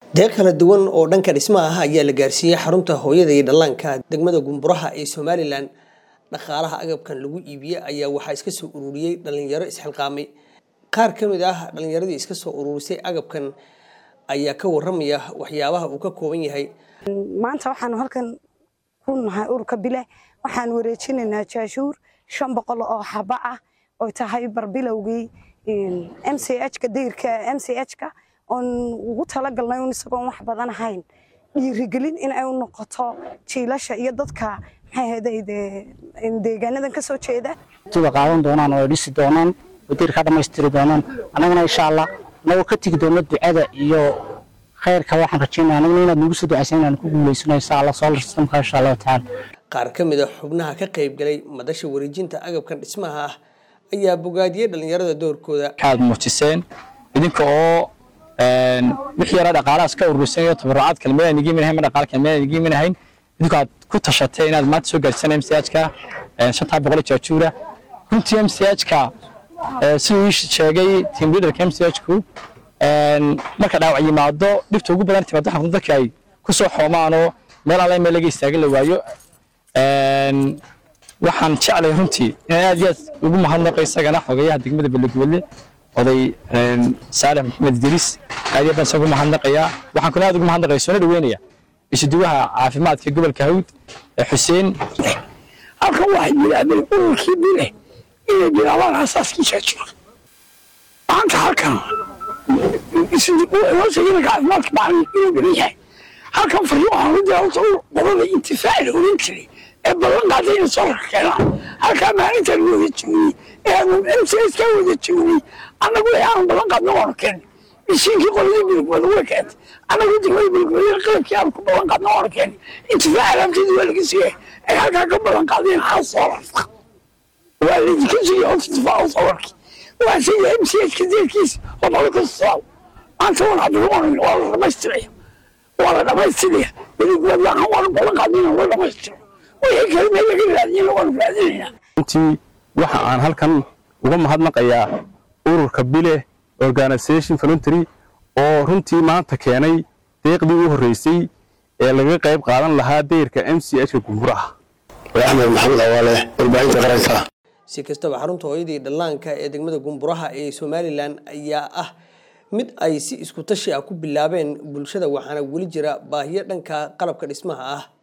deeq kala duwan oo dhanka dhismaha ah ayaa la gaarsiiyey xarunta hooyada iyo dhallaanka degmada gumburaha ee somalilan dhaqaalaha agabkan lagu iibiyey ayaa waxaa iska soo ururiyey dhalinyaro isxilqaamay qaar ka mid ah dhalinyaradii iska soo ururisay agabkan ayaa ka waramaya waxyaabaha uu ka kooban yahay maanta waxaanu halkan ku nahay ururka bile waxaan wareejinaynaa jaashuur shan boqol oo xaba ah oo tahay barbilowgii m c h-ka dayrka m c h-ka oon ugu talagalnay un isagoon wax badan ahayn dhiirigelin in ay u noqoto jiilasha iyo dadka maxay ahayday deegaanadan ka soo jeeda tuba qaadan doonaan oo ay dhisi doonaan oo dayrka dhammaystiri doonaan annaguna insha allah annagoo ka tegi doono ducada iyo khayrka waxaan rajaynaya annaguna inaad nagu soo ducaysan inaan ku guulaysano insha allah solar systemka insha allahu tacaala qaar ka mid a xubnaha ka qayb galay madasha wareejinta agabkan dhismaha ah ayaa bogaadiyey dhalinyarada doorkooda waxaad muujiseen idinka oo wixii yara dhaqaalahaas ka ururisay iyo tabarucaad kale meelaan igiin minahayn ma dhaqaal kale meelaan igiin minahayn idinku aad ku tashatay inaad maanta soo gaarsiisaan m c h-ka shantaa boqol jaajuura runtii m c h-ka siduu ii sheegay team leaderka m c h-ku marka dhaawac yimaado dhibta ugu badan timaado waxaan dadka ay ku soo xoomaanoo meel alle meel laga istaagan la waayo waxaan jeclay runtii inaan aad iyo aad ugu mahadnaqo isagana xogeyaha degmada belegwelle oday saalex maxamed idriis aad iyo aad baan isaga ugu mahadnaqayaa waxaan kuna aad ugu mahadnaqaya soona dhaweynaya isuduwaha caafimaadka gobolka hawd xuseen halkan waxay bilaabeen ururkii bile inay bilaabaan asaaskii jaajura maanta halkan inoo sheegina caafimaadka macalin inuu dhiman yahay halkan fariin waxaan u diraa horta qolada intifaaci la oran jiray ee ballan qaaday inay soo keenaan halkaa maalintaan wada joognay ee aanu mcskaa wada joognay annagu ee aanu ballan qaadna waanu keennay mishiinkii qoladii bilgwada way keentay annagu degmada bilgwada qalabkii aanu ku ballan qaadna waanu keennay intifaaci alaabteedii waa laga siiyay ay halkaa ka ballan qaadeen hal soolarka waa laydinka siiyey horta intifaaca soolarkii waa sida mchka deerkiisa oo noloka soo maanta waan cabdirumaan waa la dhamaystiraya waa la dhamaystiraya bilgwada ahaan waanu ballan qaadnay inaan la dhamaystiro wixii kale meel laga raadiyana waanu raadinaynaa runtii waxa aan halkan uga mahadnaqayaa ururka bile organisation voluntary oo runtii maanta keenay deeqdii u horreysay ee laga qayb qaadan lahaa dayrka m c h-ka gumburaha axmed maxamed awaale warbaahinta qaranka si kastaba xarunta hooyadii dhallaanka ee degmada gumburaha ee somalilan ayaa ah mid ay si isku tashi ah ku bilaabeen bulshada waxaana weli jira baahiyo dhanka qalabka dhismaha ah